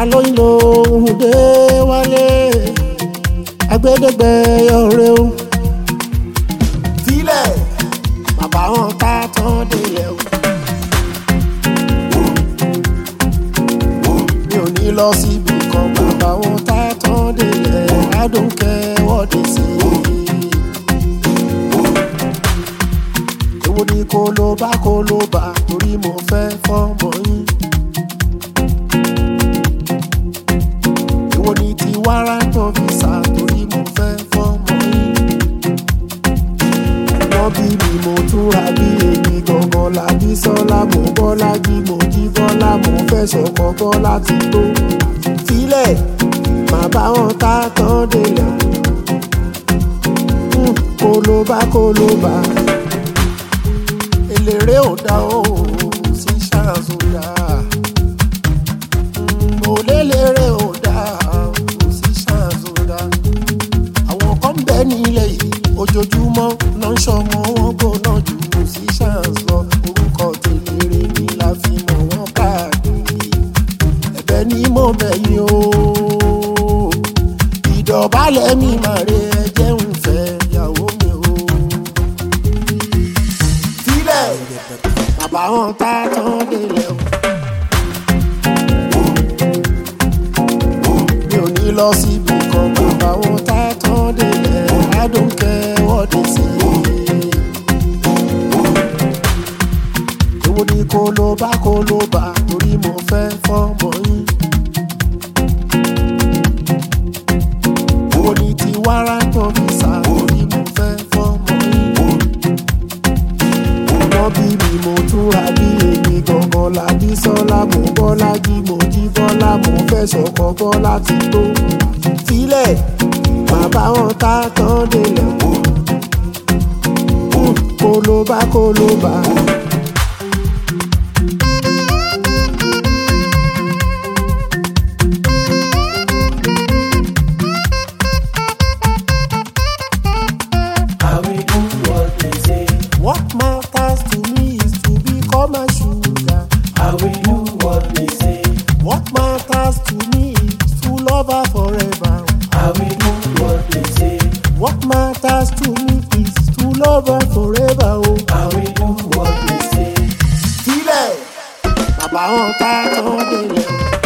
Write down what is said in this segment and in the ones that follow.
alóyin lòun dé wálé agbẹ́dẹ́gbẹ́ ọ̀rẹ́ o filẹ̀ bàbá wọn tá tán délẹ̀ o. mi ò ní lọ síbi kan bàbá wọn tá tán délẹ̀ adùnkẹ́ wọ́de sí i. èwo ni kó ló bá kó ló bá torí mo fẹ́ fọ́mọ yín. èwo ni ti wárántọ̀ visa torí mo fẹ́ fọ́mọ yín. wọ́n bí mi mo túra bí èmi gangan làbí sọ́lá mo bọ́lá jí mo jí bọ́lá mo fẹ́ sọ̀kọ́ bọ́lá ti tó. filẹ̀ màá bá wọn tá tán délẹ̀. Mm, kó ló bá kó ló bá eléré ò dá o sí ṣàzùdá mo léléré ò dá o sí ṣàzùdá àwọn kan bẹ nílẹ̀ yìí ojoojúmọ́ ló ń ṣọmọ wọn gbóná jù kò sí ṣàǹs lọ orúkọ tèléré ni la fi mọ̀ wọ́n káàkiri ẹ̀bẹ̀ ni mo bẹ̀ yín o ìdọ̀bálẹ̀ mi màre ẹ jẹ́ ń fẹ́ ìyàwó mi o sílẹ̀ bàbá wọn tá tán délẹ̀ o. mi ò ní lọ síbi kan bàbá wọn tá tán délẹ̀ adùnkẹ́ wọ́de sí i. èwo ni kó ló bá kó ló bá torí mo fẹ́ fọ́mọ yín. èwo ni ti wárántọ̀ visa torí mo fẹ́ fọ́mọ yín wọ́n bí mi mo túra bí èmi gangan làbí sọ́lá mo bọ́lá jí mo jí bọ́lá mo fẹ́ sọ̀kọ́ bọ́lá ti tó. filẹ̀ bàbá wọn tá tán délẹ̀ Mm, kó ló bá kó ló bá. I will do what they say. what matters to me is to become a sugar. I will do what they say. what matters to me is to love her forever. I will do what they say. what matters to me is to love her forever. Oh. I will do what they say. sílẹ̀ bàbá wọn tá tán délẹ̀.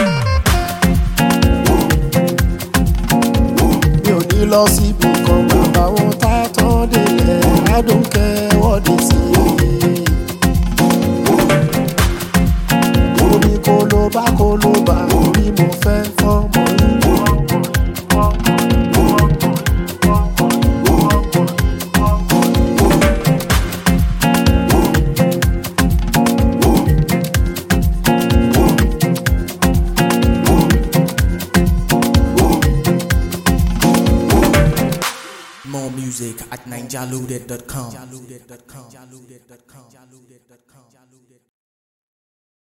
mi ò ní lọ síbi kan bàbá wọn tá tán délẹ̀ adùnkẹ́ wọ́de sí i. omi kó ló bá kó ló bá orí mo fẹ́ fọ́mọ yín. More music at ninjalude.com.